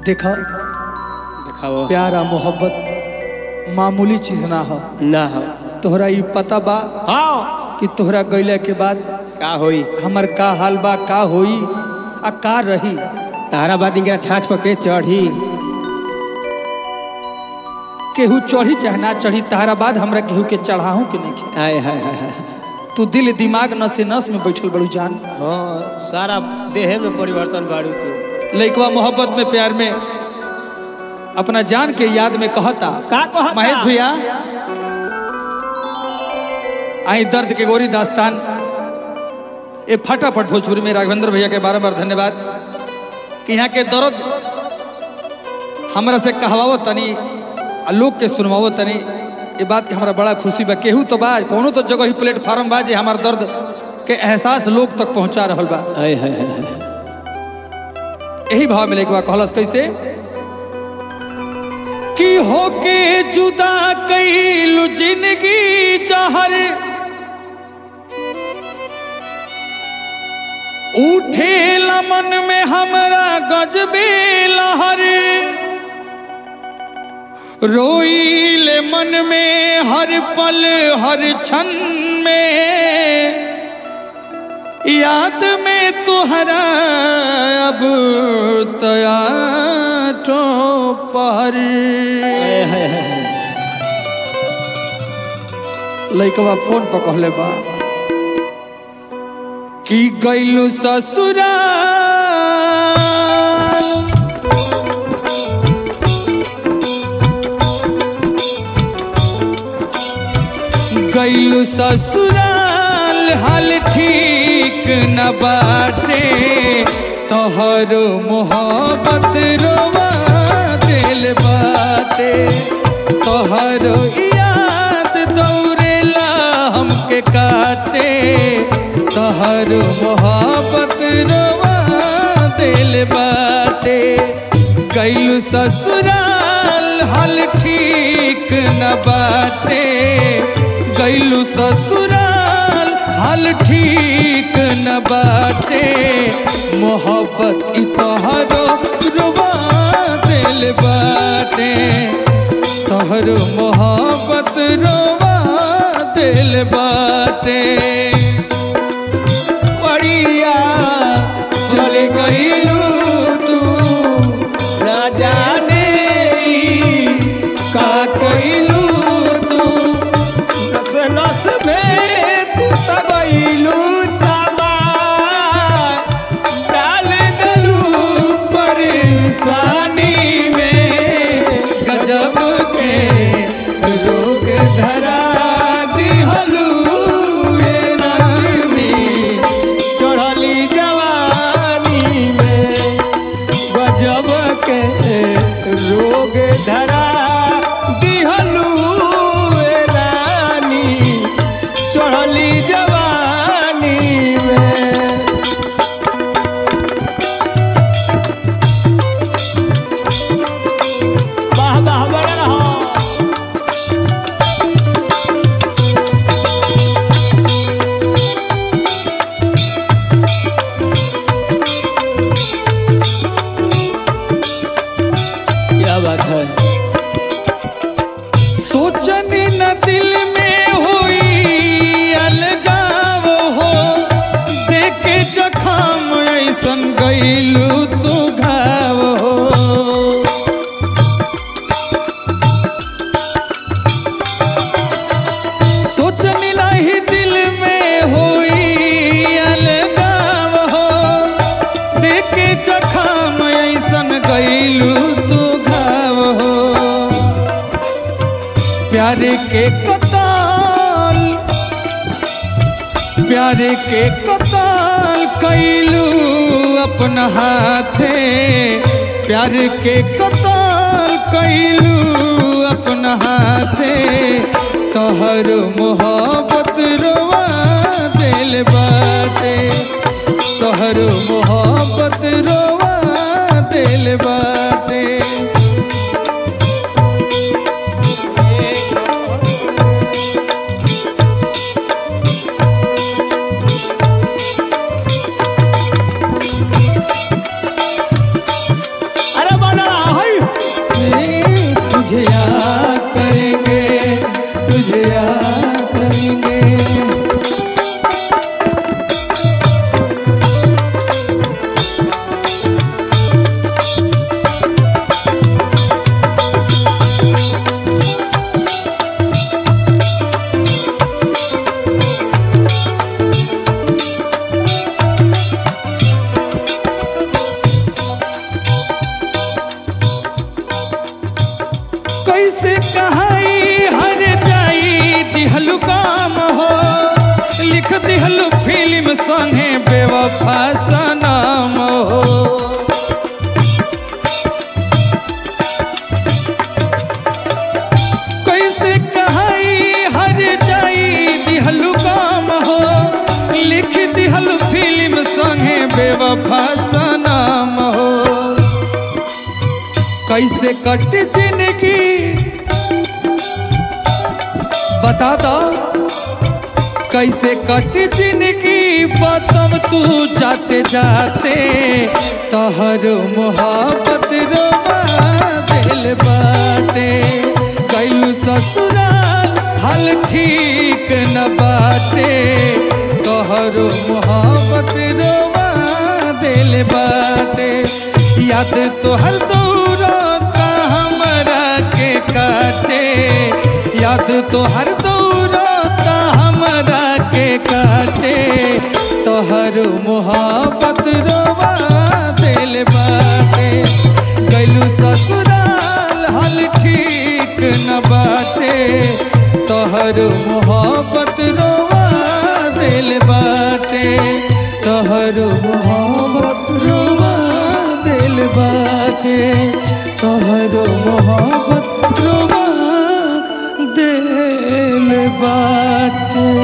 देखा देखाओ प्यारा मोहब्बत मामूली चीज ना हो ना हो तोहरा ई पता बा हाँ कि तोहरा गईला के बाद का होई हमर का हाल बा का होई आ का रही तारा बाद इंगरा छाछ पके चढ़ी केहू चढ़ी चाहे ना चढ़ी तहरा बाद हमरा केहू के चढ़ाहू के नहीं आय हाय हाय हाय तू दिल दिमाग नसे नस में बैठल बड़ू जान हाँ सारा देह में परिवर्तन बाड़ू तू लइकवा मोहब्बत में प्यार में अपना जान के याद में कहता का कहता? महेश भैया आई दर्द के गोरी दास्तान ए फटाफट भोजपुरी में राघवेंद्र भैया के बार बार धन्यवाद कि यहाँ के दर्द हमरा से कहवाओ तनी आ लोग के सुनवाओ तनी ये बात के हमरा बड़ा खुशी बा केहू तो बा कोनो तो जगह ही प्लेटफार्म बा जे हमार दर्द के एहसास लोग तक पहुंचा रहल बा आय हाय हाय हाय यही भाव में लेके कहलस कैसे कि होके जुदा कैलू जिंदगी जहर उठे मन में हमरा गजबे लहर रोईले मन में हर पल हर क्षण में याद में तुहरा अब तया तो पर आय हाय हाय हाय लइकवा फोन पर कहले बा कि गइलू ससुराल गइलू ससुराल हाल ठीक न बाटे तोहर मोहब्बत रोवा दिल बाटे तोहर याद दौड़ेला हमके काटे तोहर मोहब्बत रोवा दिल बाटे गइलू ससुराल हाल ठीक न बाटे गइलू ससुराल हाल ठीक न बाटे मोहब्बत ई तोहरो रुबा दिल बाटे तोहरो मोहब्बत रुबा दिल बाटे बढ़िया चल गइलू तू ना जाने ई का कइलू तू नस नस में तू तबैलू सामा डाल दलू परेशानी में गजब के रोग धरा दिहलू ये लक्ष्मी चढ़ली जवानी में गजब के रोग धरा दिहलू ए रानी चढ़ली जवानी में वाह वाह बड़ा रहो क्या बात है सोचनी न दिल में होई अलगाव हो देखे जखम ऐसन गईलू तू घाव हो सोचनी नहीं दिल में होई अलगाव हो देखे जखम ऐसन गईलू तू घाव हो प्यार के कताल प्यार के कताल कैलू अपना हाथे प्यार के कताल कैलू अपना हाथे तोहर मोहब्बत रोवा दिल बाटे तोहर मोहब्बत रोवा दिल बाटे अरे बना कैसे कहाई हर जाई दिहलु काम हो लिख दिहलु फिल्म संगे बेवफा सनम हो कैसे कहाई हर जाई दिहलु काम हो लिख दिहलु फिल्म संगे बेवफा सनम हो कैसे कट जिंदगी बता दो कैसे कट जिंदगी बतम तू जाते जाते तहर मोहब्बत रोवा दिल बाटे कैलू ससुराल हाल ठीक न बाटे तोहर मोहब्बत रोवा दिल बाटे याद तोहर दौरता हमरा के काटे याद तोहर दौरता हमरा के काटे तोहर मोहब्बत रोवा दिल बाटे गैलू ससुराल हाल ठीक न बाटे तोहर मोहब्बत रोवा दिल बाटे तोहर मोहब्बत रोवा दिल बाटे तोहर मोहब्बत रोवा दिल बाटे